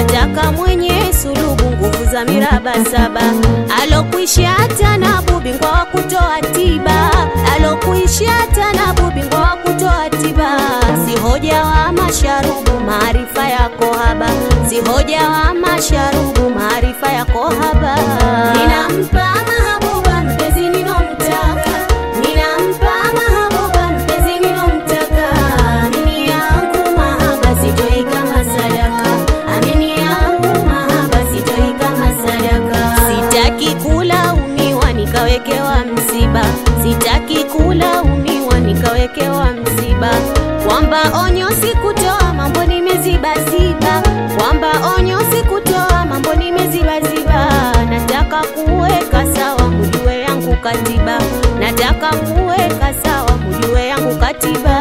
nataka mwenye sulubu nguvu za miraba saba alokwisha hata na bubingwa wa kutoa tiba alokwisha hata na bubingwa wa kutoa tiba si hoja wa masharubu maarifa yako haba si hoja wa masharubu maarifa yako haba ninampa mahabuba mpenzi ninomtaka ninampa mahabuba mpenzi ninomtaka amini yangu mahaba sitoi kama sadaka amini yangu mahaba sitoi kama sadaka sitaki kula umiwa nikawekewa msiba sitaki kula umiwa nikawekewa msiba kwamba onyo sikutoa mambo nimezibaziba kwamba onyo sikutoa mambo nimezibaziba nataka kuweka sawa mujue yangu katiba nataka kuweka sawa mujue yangu katiba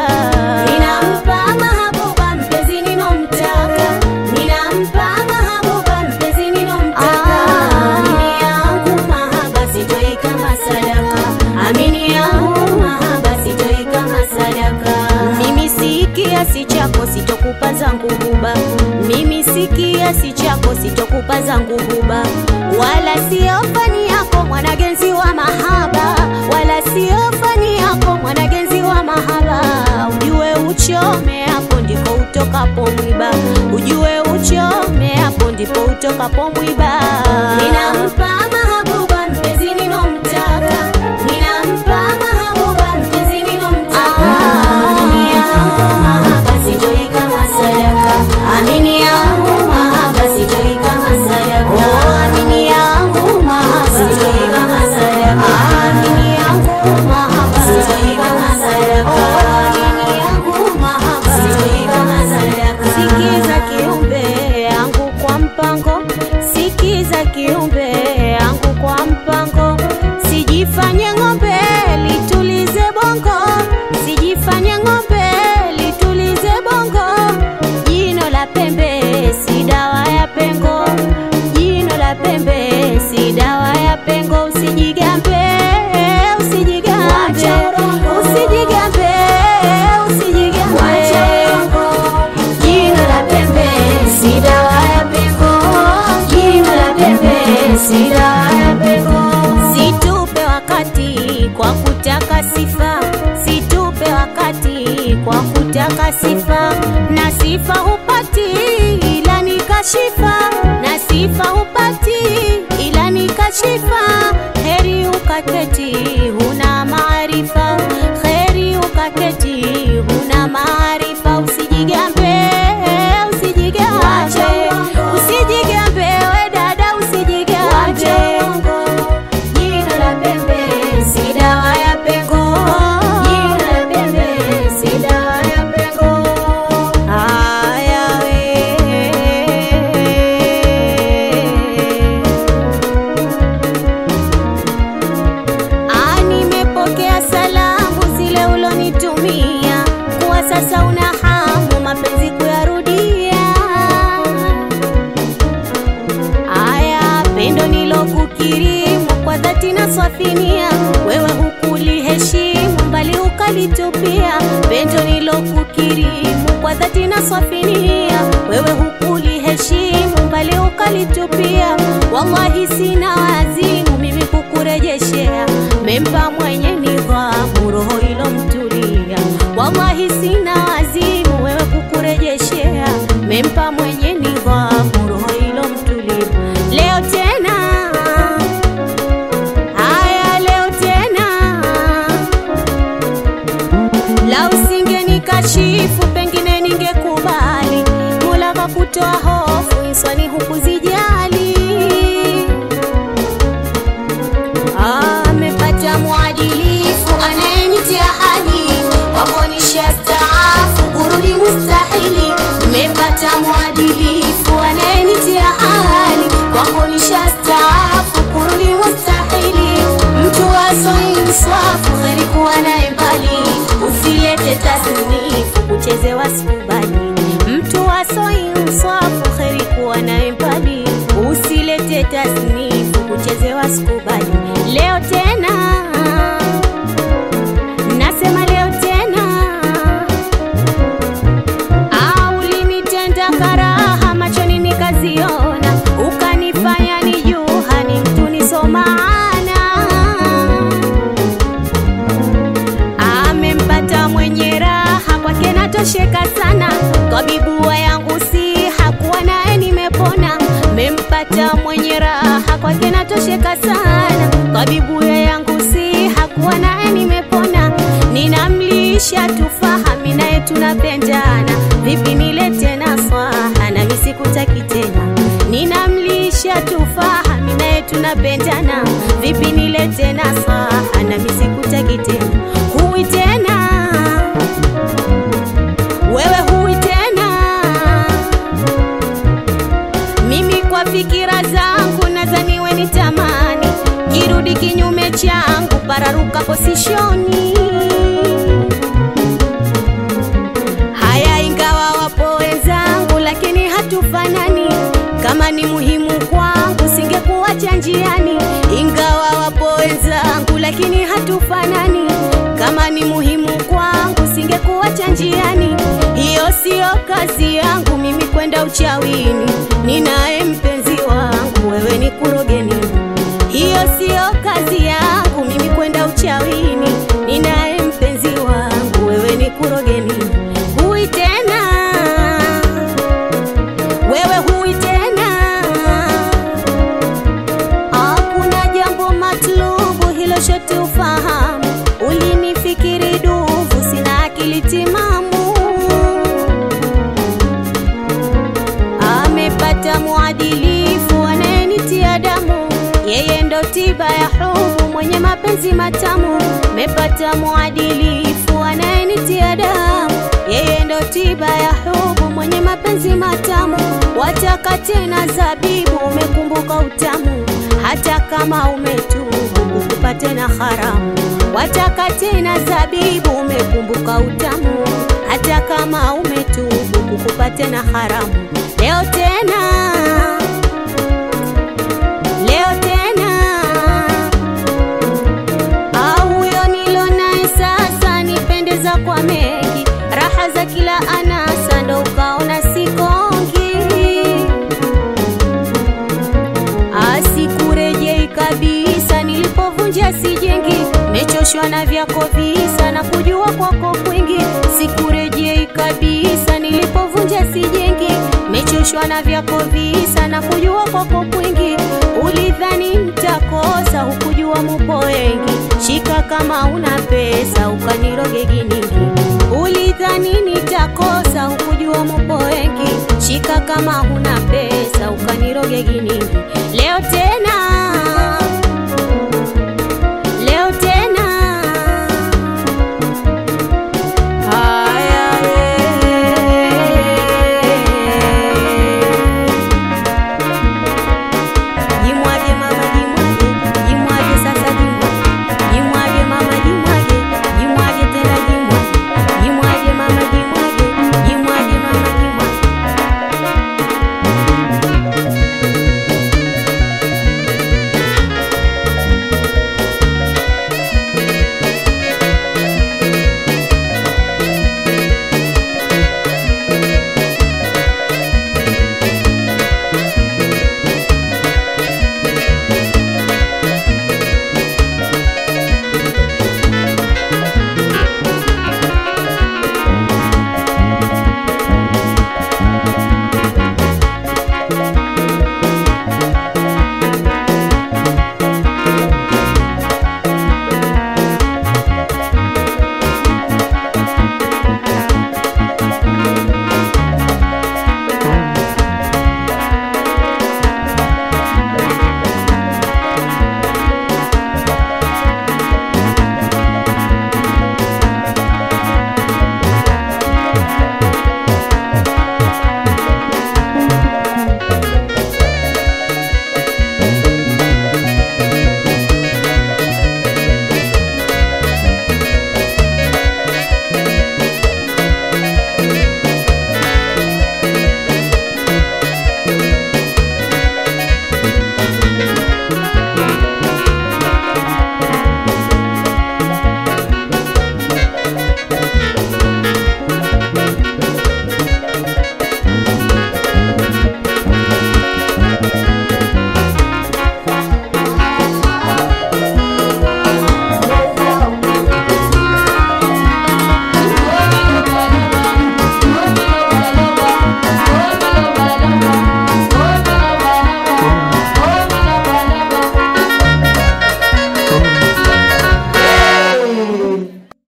ninampa mahabuba mpenzi ninomtaka ninampa mahabuba mpenzi ninomtaka amini yangu mahaba sitoi kama sadaka amini yangu mahaba sitoi kama sadaka mimi si kiasi chako sitokupa zangu huba mimi si kiasi chako sitokupa zangu huba wala sio fani yako mwanagenzi wa mahaba wala sio fani yako mwanagenzi wa mahaba ujue uchome hapo ndipo utokapo mwiba ujue uchome hapo ndipo utokapo mwiba ninampa mahabuba mpenzi ninomtaka ninampa mahabuba mpenzi ninomtaka amini yangu mahaba sitoi kama sadaka amini yangu mahaba sitoi kama sadaka oh amini yangu mahaba sitoi kama sadaka amini yangu mahaba sitoi kama sadaka oh amini yangu mahaba sitoi kama sadaka sikiza kiumbe yangu kwa mpango sikiza kiumbe yangu kwa mpango sijifanye ng'ombe litulize bongo sijifanye ng'ombe litulize bongo jino la pembe si dawa ya pengo jino la pembe si dawa ya pengo usijigambe usijigambe usijigambe usijigambe jino la pembe si dawa ya pengo jino la pembe si dawa ya pengo situpe wakati kwa kutaka sifa situpe wakati kwa kutaka sifa na sifa hupati ila ni kashifa na sifa hupati ila ni kashifa heri ukaketi huna maarifa heri ukaketi huna maarifa usijigambe usijigambe usijigambe we dada usijigambe jino la pembe si dawa ya pengo jino la pembe si dawa ya pengo haya we Ah, nimepokea salamu zile ulonitumia kuwa sasa una hamu mapenzi kuyarudia aya pendo nilokukirimu kwa dhati na swafinia wewe hukuliheshimu mbali ukalitupia pendo nilokukirimu kwa dhati na swafinia wewe hukuliheshimu mbali ukalitupia wallahi sina wazimu mimi kukurejeshea mempa mwenye nidhamu roho ilomtulia wallahi sina wazimu wewe kukurejeshea mempa mwenye nidhamu roho ilomtulia leo tena haya leo tena la usingeni kashifu pengine ningekubali mula kakutoa hofu inswani hukuzijali amepata mwadilifu anayenitia hali wakuonyesha staafu kurudi mustahili mepata mwadilifu anayenitia hali wakuonyesha staafu kurudi mustahili mtu wasoinswafu heri kuwa naye mbali usilete tasnifu kuchezewa sikubali mtu wasoinswafu heri kuwa naye mbali usilete tasnifu kuchezewa sikubali leo tena nasema leo tena au ulinitenda karaha machoni nikaziona nishatosheka sana kwa bibuya yangu si hakuwa naye nimepona ninamlisha tufahami naye tunapendana vipi nilete na swaha nami sikutaki tena ninamlisha tufahami naye tunapendana vipi nilete na swaha nami sikutaki tena huwi tena wewe huwi tena mimi kwa fikira zangu nadhaniwe ni tamani kirudi kinyume changu pararuka posishoni haya ingawa wapo wenzangu lakini hatufanani kama ni muhimu kwangu singekuacha njiani ingawa wapo wenzangu lakini hatufanani kama ni muhimu kwangu singekuacha njiani hiyo siyo kazi yangu mimi kwenda uchawini ninaye mpenzi wangu wewe ni kurogeni hiyo siyo kazi yangu mimi kwenda uchawini ninaye mpenzi wangu wewe ni kurogeni hui tena wewe hui tena hakuna jambo matlubu hilo shote ufahamu ulinifikiri duvu sina akili timamu amepata mwadilifu anayenitia damu yeye ndo tiba ya hubu mwenye mapenzi matamu mepata mwadilifu anayenitia damu yeye ndo tiba ya hubu mwenye mapenzi matamu wataka tena zabibu umekumbuka utamu hata kama umetubu ukupate na haramu wataka tena zabibu umekumbuka utamu hata kama umetubu kukupate na haramu leo tena leo tena au huyo nilo naye sasa nipendeza kwa mengi raha za kila anasa ndo ukaona sikongi asikurejei kabisa nilipovunja sijengi mechoshwa na vyako visa na kujua kwako kwingi sikurejei kabisa nilipovunja sijengi mechoshwa na vyako visa na kujua kwako kwingi ulidhani mtakosa hukujua mupo wengi shika kama una pesa ukaniroge giningi ulidhani nitakosa hukujua mupo wengi shika kama huna pesa ukaniroge giningi leo tena